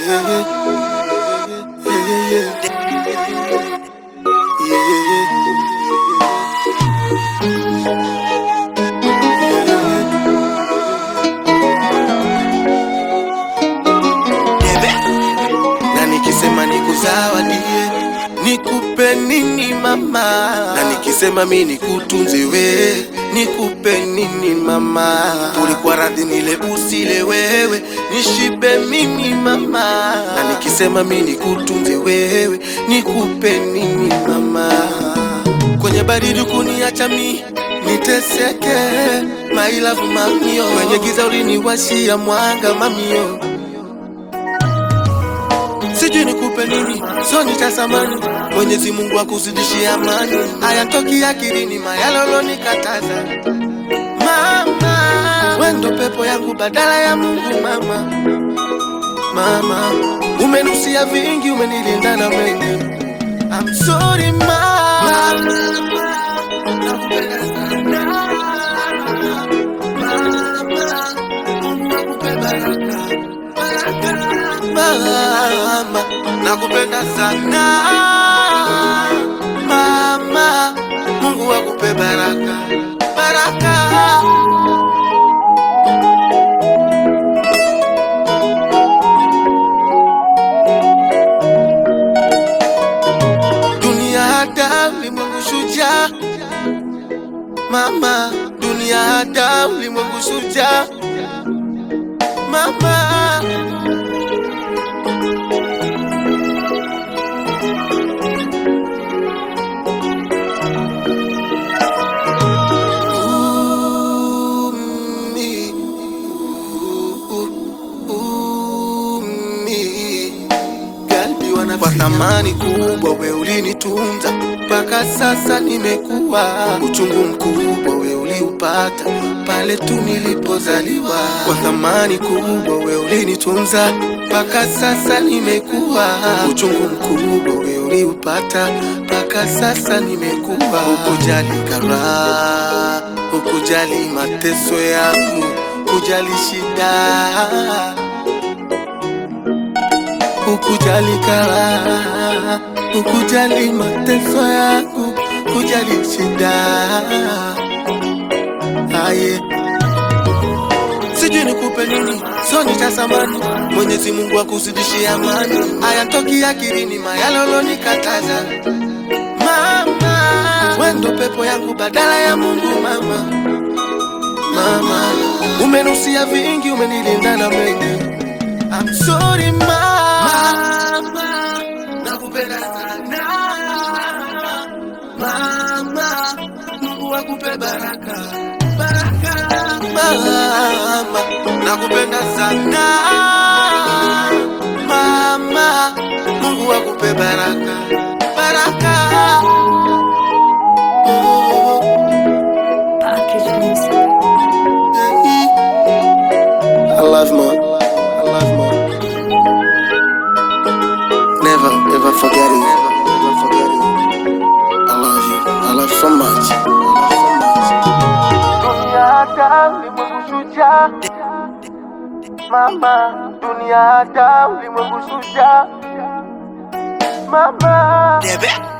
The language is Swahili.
na nikisema nikuzawadie nikupe nini mama na nikisema mi nikutunze we nikupe nini mama ulikuwa radhi nile usile wewe nishibe mimi mama na nikisema mi nikutunze wewe nikupe nini mama kwenye baridi kuniacha mi niteseke mailavu mamio kwenye giza uliniwashia mwanga mamio sijui nikupe nini, so nitasamani. Mwenyezi Mungu akuzidishie amani, hayatoki akilini mayalolo nikataza. Mama, we ndo pepo yangu badala ya Mungu. Mama, mama, umenusia vingi, umenilinda na mengi. I'm sorry mama, nakupenda sana. Mama, Mungu akupe baraka, baraka mama, nakupenda sana mama, Mungu akupe baraka baraka. Dunia hada ulimwengu shujaa, mama, dunia hada ulimwengu shujaa, mama. Umi, u- umi. Galbi wana kwa thamani kubwa, we ulinitunza mpaka sasa nimekuwa. Uchungu mkubwa we uliupata pale tu nilipozaliwa. Kwa thamani kubwa we ulinitunza mpaka sasa nimekuwa. Uchungu mkubwa we uliupata mpaka sasa nimekuwa. Ukujali karaha, ukujali mateso yangu, kujali shida ukujali karaha, ukujali mateso yangu, kujali shida aye sijui nikupe nini, so nitasamani. Mwenyezi Mungu akuzidishie amani, hayatoki akilini mayalolo nikataza. Mama, we ndo pepo yangu badala ya Mungu. Mama, mama, umenusia vingi, umenilinda na mengi. I'm sorry mama, nakupenda sana mama, Mungu akupe baraka baraka mama, nakupenda sana mama, Mungu akupe baraka baraka. Oh, Package music. I love mom. I love mom. Never ever forget it. Never forget it. I love you. I love so much. I love so much. Mama, dunia hata ulimwengu shujaa. Mama, Debe.